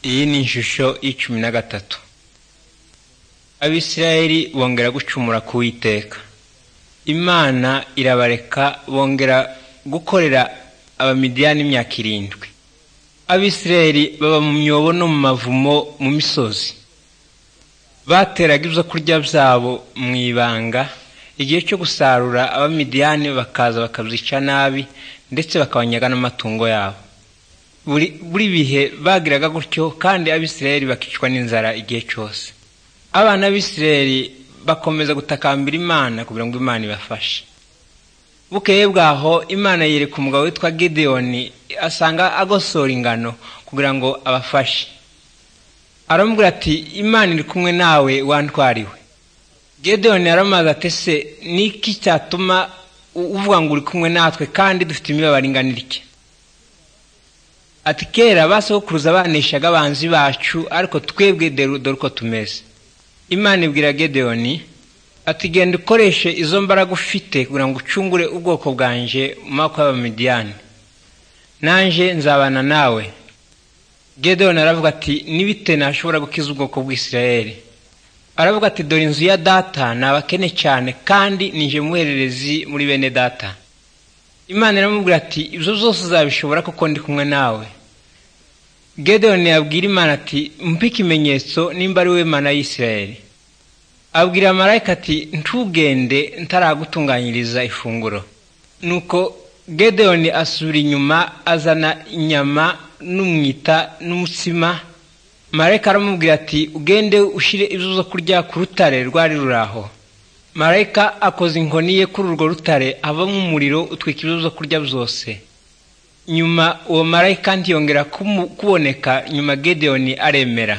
iyi ni ishusho y'icumi na gatatu abisirayeli bongera gucumura ku witeka imana irabareka bongera gukorera abamidiyani imyaka irindwi abisirayeli baba mu myobo no mu mavumo mu misozi bateraga ibyo kurya byabo mu ibanga igihe cyo gusarura abamidiyani bakaza bakabyica nabi ndetse bakabanyaga n'amatungo yabo buri bihe bagiraga gutyo kandi abisirayeli bakicwa n'inzara igihe cyose abana b'isirayeli bakomeza gutakambira imana kugira ngo imana ibafashe bukeye bwaho imana yereka umugabo witwa gideyoni asanga agosora ingano kugira ngo abafashe aramubwira ati imana iri kumwe nawe wantwariwe gedeyoni yaramaze atese niki cyatuma uvuga ngo uri kumwe natwe kandi dufite imibabaro ingana itya ati kera basokuruza baneshaga abanzi bacu ariko twebwe dore uko tumeze imana ibwira gedeyoni ati genda ukoreshe izo mbaraga ufite kugira ngo ucungure ubwoko bwanjye mu maboko y'abamidiyani nanjye nzabana nawe gedeyoni aravuga ati nibite nashobora gukiza ubwoko bw'isirayeli aravuga ati dore inzu ya data ni abakene cyane kandi nije muhererezi muri bene data imana iramubwira ati ibyo byose uzabishobora kuko ndi kumwe nawe gedeyoni yabwira imana ati mpe ikimenyetso nimba ari we mana y'isirayeli abwira marayika ati ntugende ntaragutunganyiriza ifunguro nuko gedeyoni asubira inyuma azana inyama n'umwita n'umutsima marayika aramubwira ati ugende ushyire ibyo zo kurya ku rutare rwari ruri aho marayika akoze inkoni ye kuri urwo rutare avamo umuriro utwika ibyo zo kurya byose nyuma uwo marayika ntiyongera kuboneka nyuma gedeyoni aremera